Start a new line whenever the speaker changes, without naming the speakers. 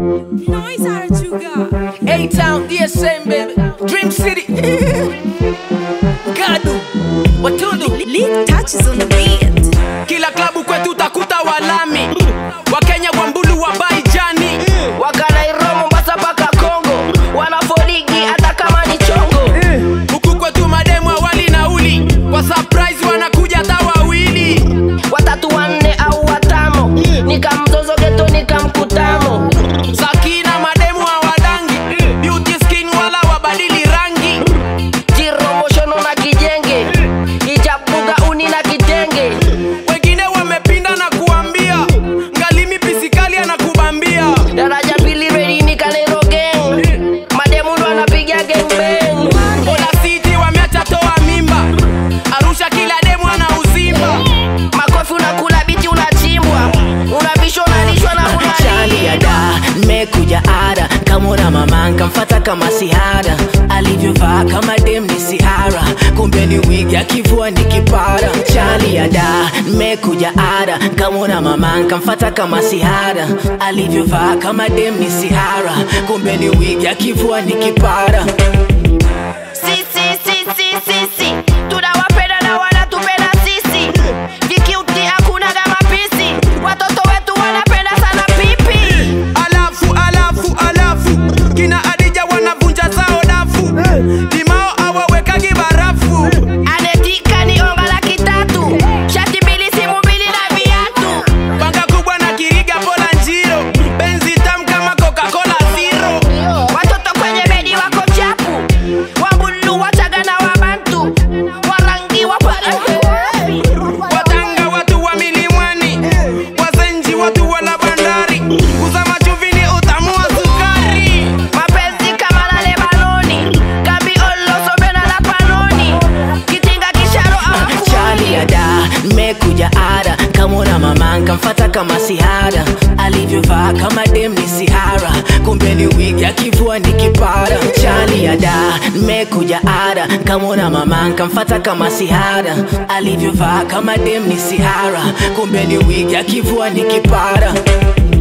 Noise Arachuga.
A-Town, DSM, baby. Dream City. Gadu. Watundu.
Lead touches on the beat.
Kila klabu kwetu utakuta walami. Wakenya kwa mbulu wa baijani.
wakanairo mombasa mpaka kongo wanafoligi hata kama ni chongo
Huku kwetu mademu awali nauli. Kwa surprise wanakuja hata wawili.
watatu wanne au watamo nikamzozo geto nikamkutamo
Sakina mademu hawadangi. Beauty skin wala wabadili rangi.
jiromoshono na kijenge ijabuga uni na kitenge
Wengine wamepinda na kuambia. Ngalimi pisikali anakubambia.
daraja pili redi nikanero gang mademu ndo anapiga gangbang
Ola City wameacha toa mimba. Arusha kila demu ana uzimba.
makofi unakula biti unachimbwa unavishwa unalishwa na
chali ya
unalii
da nimekuja ada kamona mama nkamfata kama sihara alivyovaa kama dem ni sihara kumbe ni wigi akivua ni kipara chali ya da nimekuja ada kamona mama nkamfata kama sihara alivyovaa kama dem ni sihara kumbe ni wigi akivua ni kipara
sisi sisi sisi tunawapenda na wanatupenda sisi vikiuti hakuna kama pisi watoto wetu wanapenda sana pipi
alafu alafu alafu kina adija wanavunja zao dafu limao awawekagi barafu
anetika ni onga laki tatu shati mbili simu mbili na viatu
panga kubwa na kiriga pola njiro benzi tam kama coca-cola zero
watoto kwenye bedi wako chapu wabulu wachaga na wabantu warangi
watanga watu wa milimani wazenji watu wala bandari kuzama chuvini utamu wa sukari
mapenzi kama la lebanoni kambi olosomena la panoni kitinga kisharo
chali ya da nimekuja ada kamona mama nkamfata kama sihara alivyovaa kama dem ni sihara kumbe ni wigi akivua ni kipara chali ya da nimekuja ada kamona mama nkamfata kama sihara alivyovaa kama dem ni sihara kumbe ni wigi akivua ni kipara